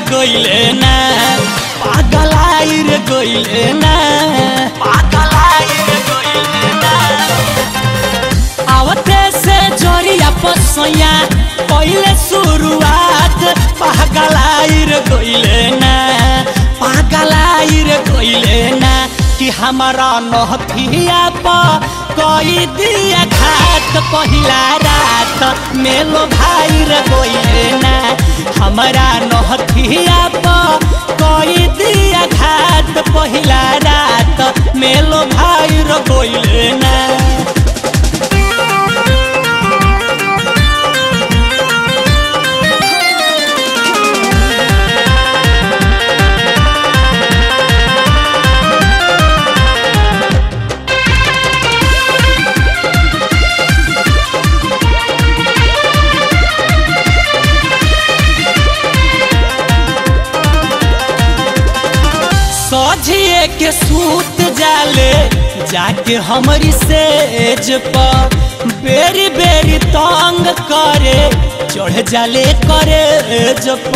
गइले ना पागलाई रे गइले ना पागलाई रे गइले ना आवते से जोरिया पसैया पहिले शुरुआत पागलाई रे गइले ना पागलाई रे गइले ना कि हमारा नहथिया पर कई दिया घाट पहिला रात मेलो भाई रे गइले ना हमारा नहथिया पर कई दिया घाट पहिला रात मेलो भाई रे गइले ना सझिए के सूत जाले जाके हमारी सेज पर बेरी बेरी तंग करे चढ़ जाले करे जप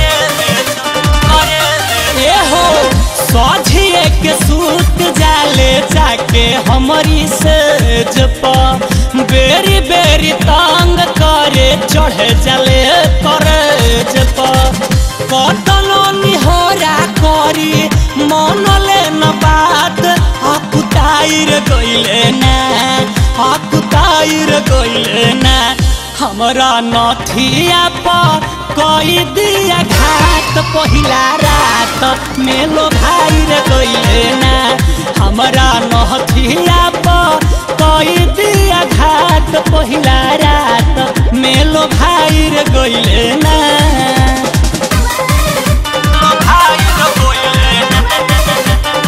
ए हो सझिए के सूत जाले जाके हमारी सेज पर बेरी बेरी तंग करे चढ़ जाले करे जप कतनो निहोरा करी मनले न बात हकुताइर गइले ना हकुताइर गइले ना हमरा नथिया पर कई दिया घाट पहिला रात मेलो भाई रे गइले ना हमरा नथिया पर कई दिया घाट पहिला रात मेलो भाई रे गइले ना भाई रे गइले ना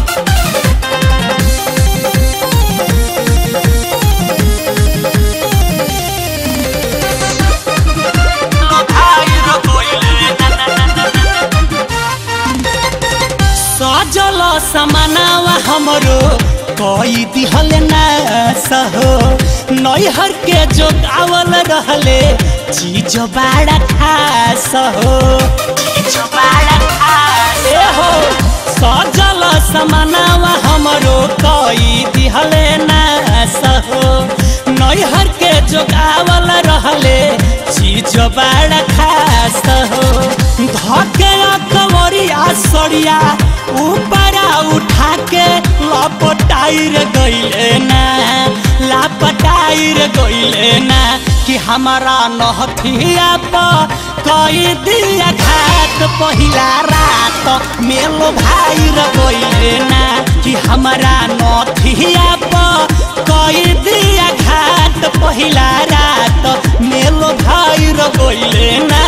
सजल समानावा हमरो कई दिहल ना सहो नैहर के जो गावल रहले चीज बाड़ा खास हो चीज बाड़ा खास ए हो सजल समानावा हमरो कई दिहल ना सहो नैहर के जो गावल रहले चीज बाड़ा खास हो धके कवरिया सड़िया ऊपरा उठा के लपटाइर गइले ना लापटाइर गइले ना कि हमारा नहथिया पर कई दिया घाट पहिला रात मेलो भाई र गइले ना कि हमारा नथिया पर कई दिया घाट पहिला रात मेलो भाई र गइले ना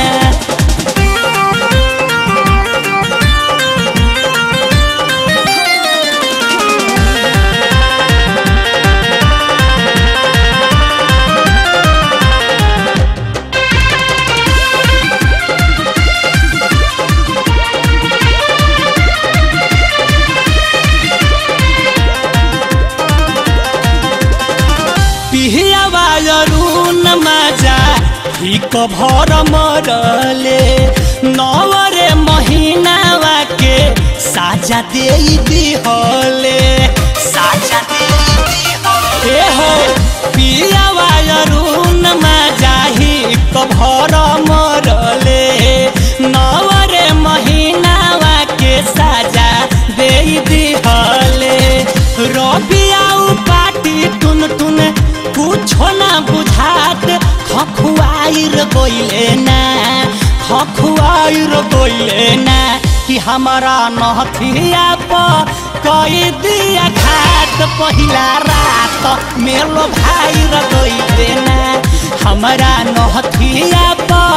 पिहियावा अरुण माजा हिक भर मरले नवरे महीनावा के साजा दे दिहले साजा दे दिहले हो पियावा अरुण माजा हिक भर मरले नवरे महीनावा के साजा दे दिहले रबिया पाटी टुन टुन कुछो ना बुझात खखुआइर गइले ना खखुआइर गइले ना कि हमारा नहथिया पर कई दिया घाट पहिला रात मेलो भाई र गइले ना हमारा नहथिया पर